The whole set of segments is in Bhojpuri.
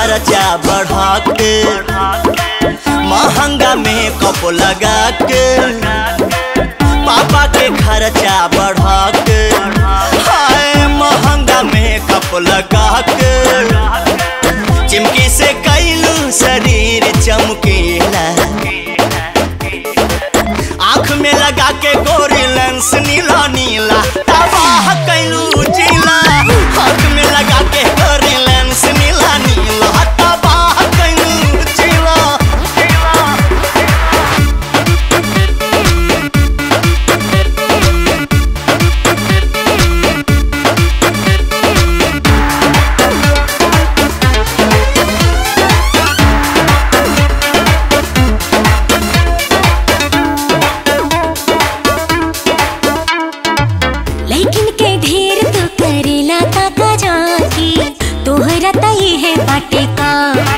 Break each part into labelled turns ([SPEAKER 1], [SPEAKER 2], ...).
[SPEAKER 1] खर्चा बढ़ा के महंगा में कप लगा के पापा के खर्चा बढ़ा के हाय महंगा में कप लगा के चिमकी से कैलू शरीर चमकीला आँख में लगा के गोरी लेंस नीला नीला तबाह कैलू जिला आँख में लगा के गोरी लेंस नीला नीला तबाह कैलू जिला
[SPEAKER 2] लेकिन के ढेर तो करेला ताका जाकी तोहरा तई है बाटे का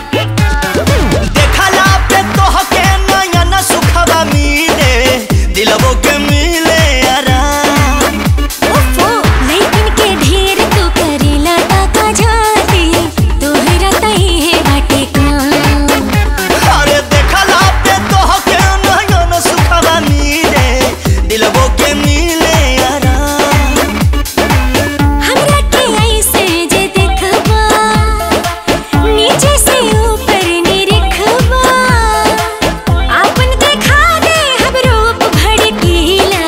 [SPEAKER 1] देखला पे तोहके नयन सुखवा मिले दिलबो के मिले आराम
[SPEAKER 2] ओफो लेकिन के ढेर तो करेला ताका जाकी तोहरा तई है बाटे का
[SPEAKER 1] अरे देखला पे तोहके नयन सुखवा मिले दिलबो के मिले आराम
[SPEAKER 2] हमरा के ऐसे जे देखबा नीचे से ऊपर निरखबा आपन देखा दे हम रूप भड़कीला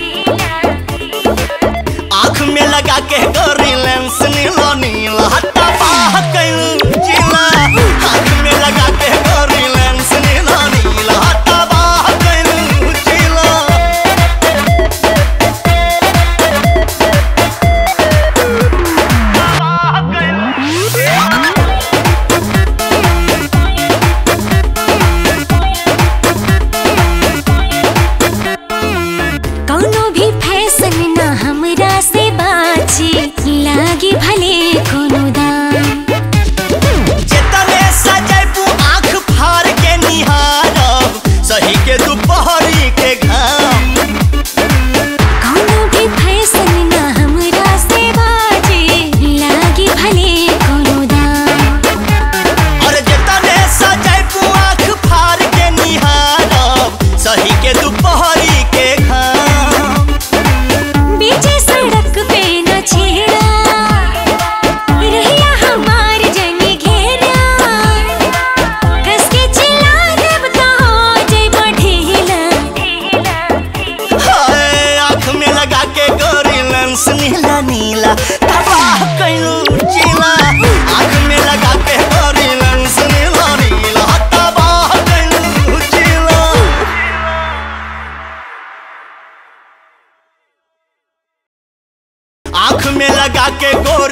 [SPEAKER 1] आँख में लगा के गोरी लेंस नीला नीला हट्टा बाह कैलू जिला आँख में लगा के गोरी लेंस नीला नीला हट्टा बाह कैलू जिला
[SPEAKER 2] कौनो भी फैशन ना हमरा से बाची लागी भले कोनो दाम
[SPEAKER 1] जितने सजैबू आँख फाड़ के निहारब सही के दोपहरी के घाम
[SPEAKER 2] कौनो भी फैशन ना हमरा से बाची लागी भले कोनो दाम
[SPEAKER 1] और जितने सजैबू आँख फाड़ के निहारब सही के दोपहरी के घाम
[SPEAKER 2] बीचे सड़क पे न छेड़ा रहिया हमार जंगी घेरा कस के चिल्ला देब तो हो जइबा ढीला
[SPEAKER 1] हाय आँख में लगा के गोरी लेंस नीला नीला तबाह कैलू जिला आँख में लगा के गोरी लेंस नीला नीला तबाह कैलू जिला आँख में लगा के गोरी